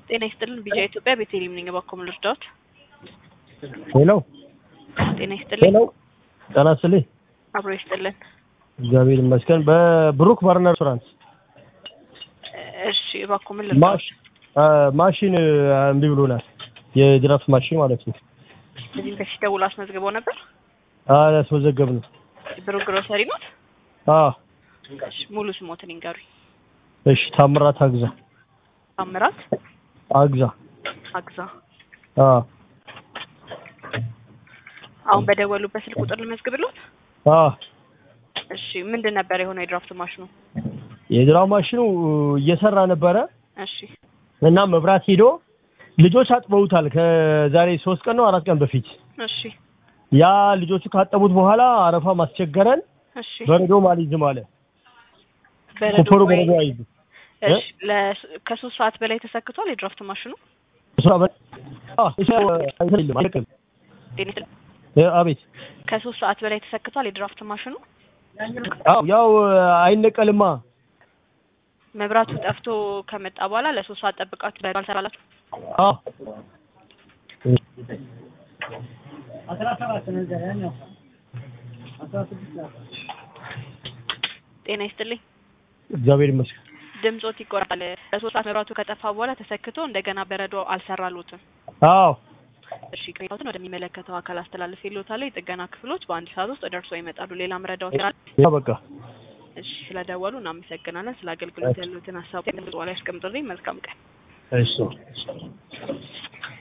ጤና ይስጥልን ቢጃ ኢትዮጵያ ቤተልሔም ነኝ። እባክዎ ልርዳዎት? ሄሎ ጤና ይስጥልኝ። ሄሎ ጤና ይስጥልኝ። አብሮ ይስጥልን። እግዚአብሔር ይመስገን። በብሩክ ባርና ሬስቶራንት እሺ እባክዎ ምን ልርዳዎት? ማሽ አ፣ ማሽን እምቢ ብሎናል። የድራፍት ማሽን ማለት ነው። ከዚህም በፊት ደውሎ አስመዝግበው ነበር። አላስመዘገብ ነው። ብሩክ ግሮሰሪ ኖት? አ እሺ ሙሉ ስሞትን ይንገሩኝ። እሺ፣ ታምራት አግዛ ታምራት አግዛ አግዛ። አ አሁን በደወሉበት ስልክ ቁጥር ልመዝግብሎት? አ እሺ ምንድን ነበር የሆነው የድራፍት ማሽኑ? የድራፍት ማሽኑ እየሰራ ነበረ እሺ እና መብራት ሄዶ ልጆች አጥበውታል። ከዛሬ ሶስት ቀን ነው አራት ቀን በፊት እሺ ያ ልጆቹ ካጠቡት በኋላ አረፋ ማስቸገረን እሺ በረዶ አልይዝም አለ። በረዶ ኮፈሩ ወይ- በረዶ አይይዝም። እሺ ለስ- ከሶስት ሰዓት በላይ ተሰክቷል የድራፍት ማሽኑ? እሷ በ- አ እሷ አይደለም አይደለም። ጤና ይስጥልኝ። እ፣ አቤት ከሶስት ሰዓት በላይ ተሰክቷል የድራፍት ማሽኑ? አዎ ያው አይነቀልማ። መብራቱ ጠፍቶ ከመጣ በኋላ ለሶስት ሰዓት ጠብቃችሁ በረዶ አልሰራላችሁ? አዎ ጤና ይስጥልኝ። እግዚአብሔር ይመስገን። ድምጾት ይቆራል። ለሶስት ሰዓት መብራቱ ከጠፋ በኋላ ተሰክቶ እንደገና በረዶ አልሰራሉትም። አዎ እሺ ቅሬታዎትን ወደሚመለከተው አካል አስተላልፍ ይሎታል። የጥገና ክፍሎች በአንድ ሰዓት ውስጥ ደርሶ ይመጣሉ። ሌላ ምረዳው ይላል። ያ በቃ እሺ ስለደወሉ እናመሰግናለን። ስለ አገልግሎት ያሉትን ሀሳብ ላይ ያስቀምጡልኝ። መልካም ቀን። እሺ